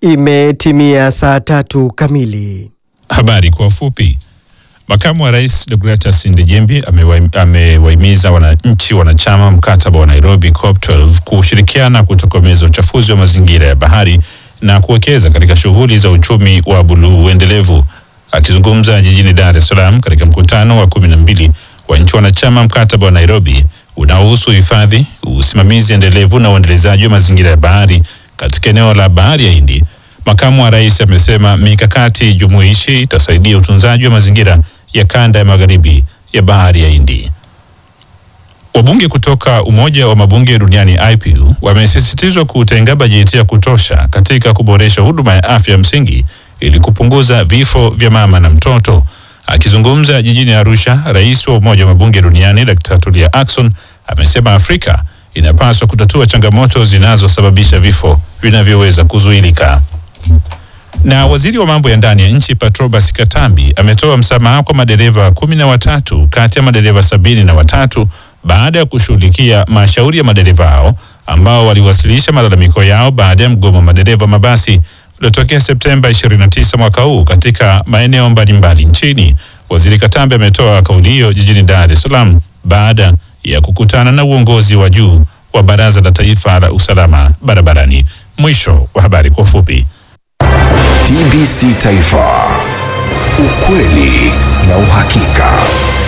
Imetimia saa tatu kamili. Habari kwa ufupi. Makamu wa Rais Deogratias Ndejembi amewa- amewahimiza wananchi wanachama mkataba wa Nairobi COP12 kushirikiana kutokomeza uchafuzi wa mazingira ya bahari na kuwekeza katika shughuli za uchumi wa buluu endelevu. Akizungumza jijini Dar es Salaam katika mkutano wa kumi na mbili wa nchi wanachama mkataba wa Nairobi unaohusu hifadhi, usimamizi endelevu na uendelezaji wa mazingira ya bahari katika eneo la bahari ya Hindi, makamu wa rais amesema mikakati jumuishi itasaidia utunzaji wa mazingira ya kanda ya magharibi ya bahari ya Hindi. Wabunge kutoka Umoja wa Mabunge Duniani IPU wamesisitizwa kutenga bajeti ya kutosha katika kuboresha huduma ya afya msingi ili kupunguza vifo vya mama na mtoto. Akizungumza jijini Arusha, rais wa Umoja wa Mabunge Duniani Dr. Tulia Ackson amesema Afrika inapaswa kutatua changamoto zinazosababisha vifo vinavyoweza kuzuilika. Na waziri wa mambo ya ndani ya nchi Patrobas Katambi ametoa msamaha kwa madereva kumi na watatu kati ya madereva sabini na watatu baada ya kushughulikia mashauri ya madereva hao ambao waliwasilisha malalamiko yao baada ya mgomo wa madereva mabasi uliotokea Septemba 29 mwaka huu katika maeneo mbalimbali nchini. Waziri Katambi ametoa kauli hiyo jijini Dar es Salaam baada ya kukutana na uongozi wa juu wa Baraza la Taifa la Usalama Barabarani. Mwisho wa habari kwa ufupi. TBC Taifa, ukweli na uhakika.